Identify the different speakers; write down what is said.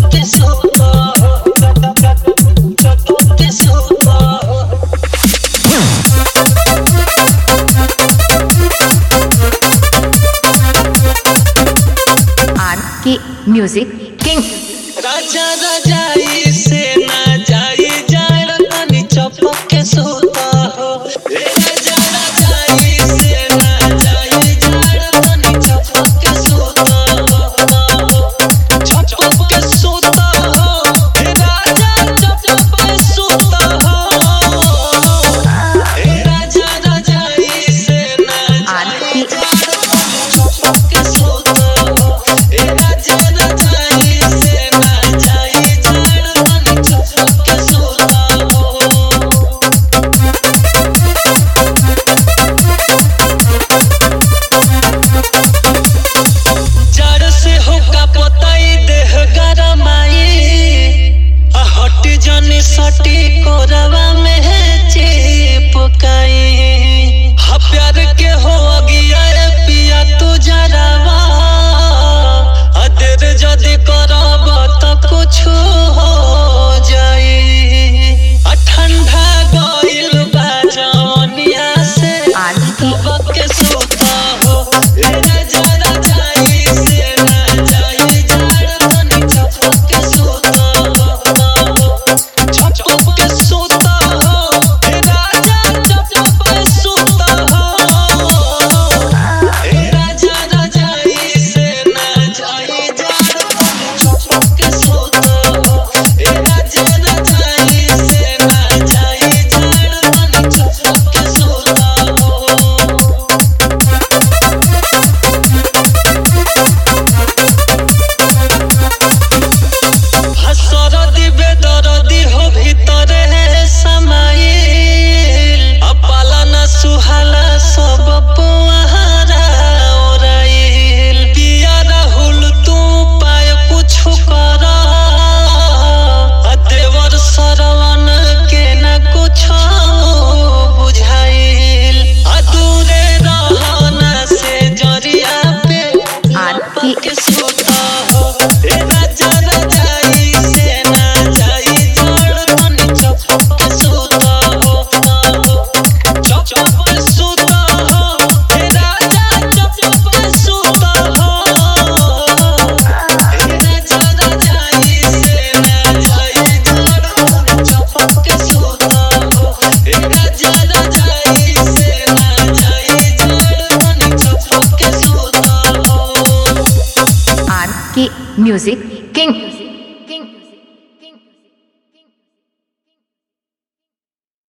Speaker 1: के सोता चप्पू के सोता
Speaker 2: आर के म्यूजिक किंग
Speaker 1: राजा रजाई से ना जाई जाड़ तनी चपक के सोता हो ए राजा रजाई से ना जाई जाड़ तनी चपक के सोता हो चपक के सोता हो ए राजा चपक के सोता हो ए राजा रजाई से ना जाई जाड़ चपक के सोता हो ए राजा रजाई से ना जाई जाड़ तनी चपक के सोता हो जड़ से होका पताई देह गरमाई आ हट जने सटी कोरवा में है चिपकाई हा प्यार के हो अगिया ए पिया तू जरावा आ देर जदी करब त कुछ हो जाई आ ठंडा गइल बा जवनिया से
Speaker 2: आर के
Speaker 1: सबक के सोता हो ए राजा रजाई से ना जाई जाड़ तनी चपक के सोता हो चपक के सोता हो ए राजा चपक के सोता हो ए राजा रजाई से ना जाई जाड़ तनी चपक के सोता हो ए राजा रजाई से ना जाई जाड़ तनी चपक के सोता हो हसरदी बेदरदी हो ভিতরে समाइल अपाला न सुहाला सब पुआरा ओराइल पिया राहुल तू पाय कुछ कर आ देवर सरवन के न कुछ बुझाइल आ दूरे रहना से जरिया पे
Speaker 2: आर के
Speaker 1: के सोता हो ए राजा रजाई से ना जाई जोड़ तनी चपक के सोता हो चपक के सोता हो ए राजा चपक के सोता हो ए राजा रजाई से ना जाई जोड़ तनी चपक के सोता हो ए राजा रजाई से ना जाई जोड़ तनी चपक के सोता हो
Speaker 2: आर के म्यूजिक किंग